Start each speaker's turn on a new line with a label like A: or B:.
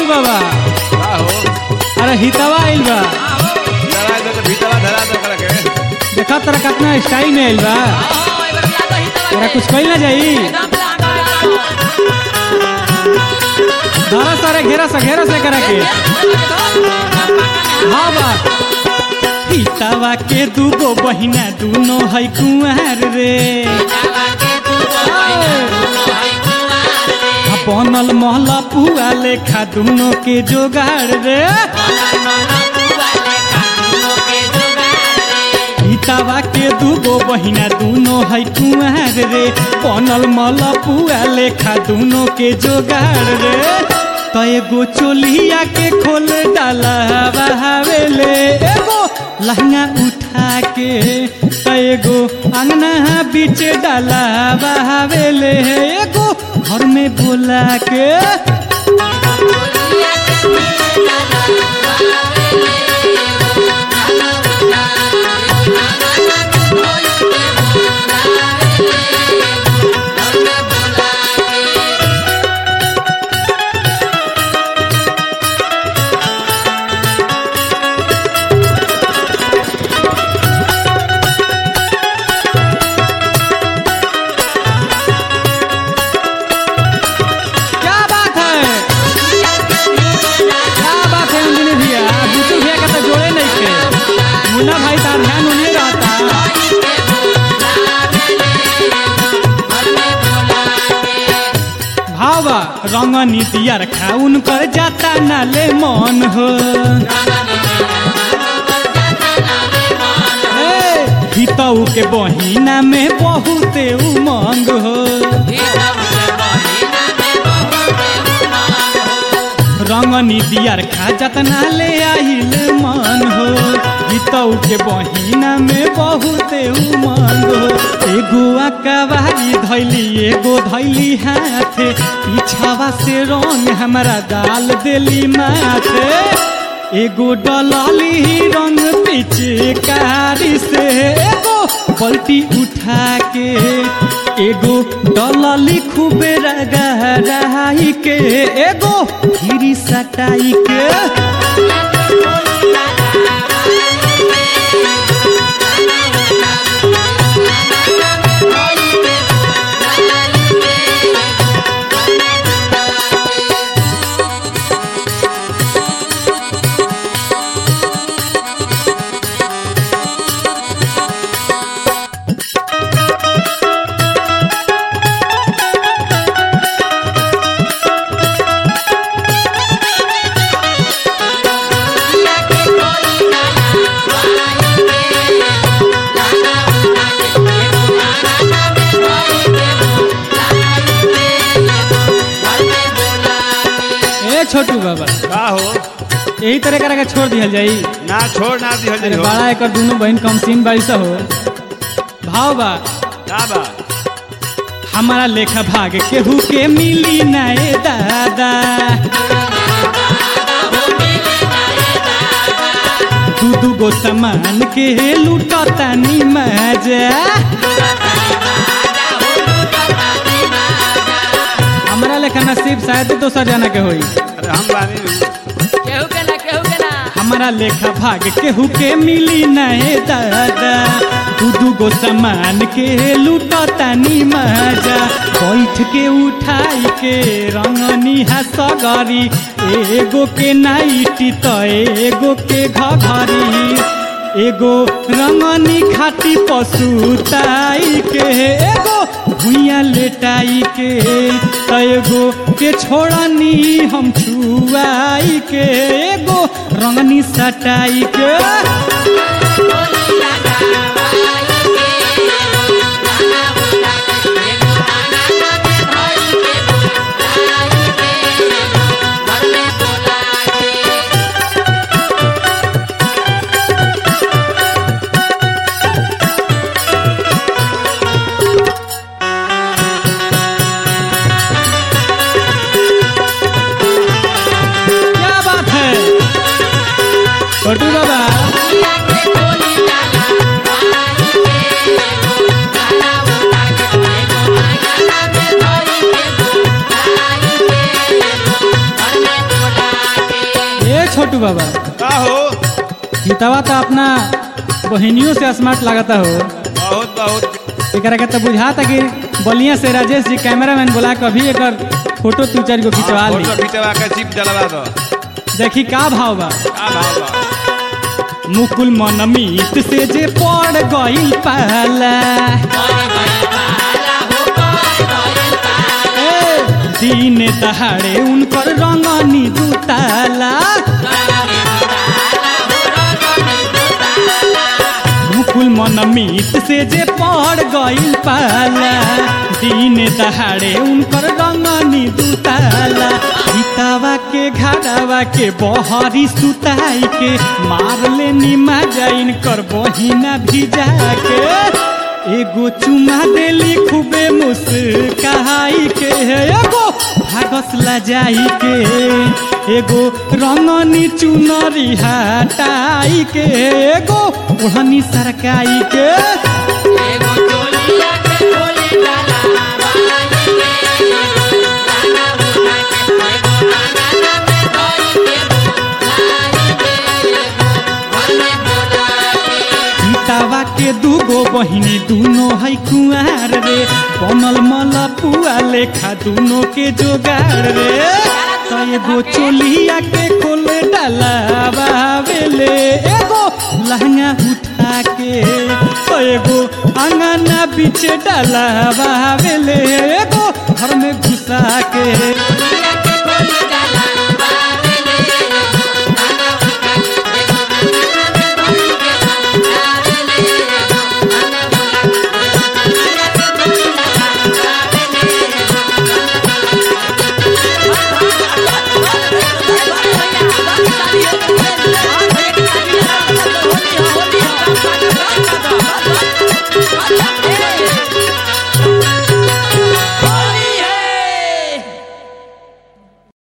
A: बाबा
B: का हो
A: अरे हितवा आइल बा
B: धरा दे तो भीतवा धरा दे ओकरा के
A: देखा तोरा कितना स्टाइल में आइल बा तोरा कुछ कही ना जाई धरा सारे घेरा से घेरा से करा के हाँ बा हितवा के दूगो बहिना दूनो है कुंवर रे आ बनल महला पुआ लेखा दूनो के जोगाड़ रे हितवा के दूगो बहिना दूनो है कुंवर रे बनल महला पुआ लेखा दूनो के जोगाड़ रे तो एगो चोलिया के खोल डाला बहावेले एगो लहंगा उठा के तो एगो अंगना बीच डाला बहावेले एगो घर में बोला के क्या बात है क्या बात है अंजनी भैया बुतुल भैया का तो जोड़े नहीं थे मुन्ना भाई तार ध्यान उन्हें रहता भावा रंग नीतिया रखा उनकर जाता नाले मन हो ए, हितऊ के बहिना में बहुते उमंग हो रंग नीतियार खा जतना ले आइल मन हो गीतऊ के बहिना में बहुते उमंग हो एगो अकबारी धैली एगो धैली हाथे पीछावा से रंग हमारा डाल देली माथे एगो डलाली रंग पीछे कारी से एगो पलटी उठा के एगो डलाली खूबे रगहराई के एगो फिरी सटाई के ए छोटू बाबा
B: का हो
A: यही तरह करा के छोड़ दिहल जाई
B: ना छोड़ ना दिहल
A: अरे
B: जाई हो
A: बड़ा एकर दोनों बहन कम सीन बारिश हो भाव बा
B: का बा
A: हमारा लेखा भाग केहू के मिली नए दादा दू दू गो सामान के लूटतानी मजा हमारा लेखा नसीब शायद दोसर जाना के होई
B: अरे हम बानी
C: केहू के ना केहू के ना
A: हमारा लेखा भाग केहू के मिली नए दादा दू दू गो सामान के लूटतानी मजा बैठ के उठाई के रंगनी हसगरी एगो के नाइटी त एगो के घघरी एगो रंगनी खाटी पसुताई के एगो भुइया लेटाई के त एगो के छोड़नी हम छुआई के एगो रंगनी सटाई के क्या बात है छोटू बाबा छोटू बाबा
B: का हो
A: हितवा तो अपना बहनियों से स्मार्ट लागता हो
B: बहुत बहुत
A: एकरा के तो बुझाता कि बलिया से राजेश जी कैमरामैन बोला कभी एकर फोटो तू चार गो खिंचवा ली
B: फोटो खिंचवा के चिप जलवा दो
A: देखी का भाव बा
B: का भाव बा
A: मुकुल मन मीत से जे पड़ गइल पाला ए, दिन दहाड़े उनकर रंगनी दुताला मुकुल मन मीत से जे पड़ गइल पाला दिन दहाड़े उनकर रंगनी दुताला हितावा के घाड़ावा के बहरी सुताई के मार ले निमा जाइन कर बहिना भिजा के एगो चुमा देली खूबे मुस्काई के एगो भागस ला जाई के एगो रंगनी चुनरी हटाई के एगो ओढ़नी सरकाई के सीतावा के दूगो बहिनी दूनो है कुआर रे बनल मल पुआ लेखा दूनो के जोगार रे तो एगो चोलिया के खोले डाला बावेले एगो लहंगा उठा के तो एगो अंगना बीच डाला बावेले एगो घर में घुसा के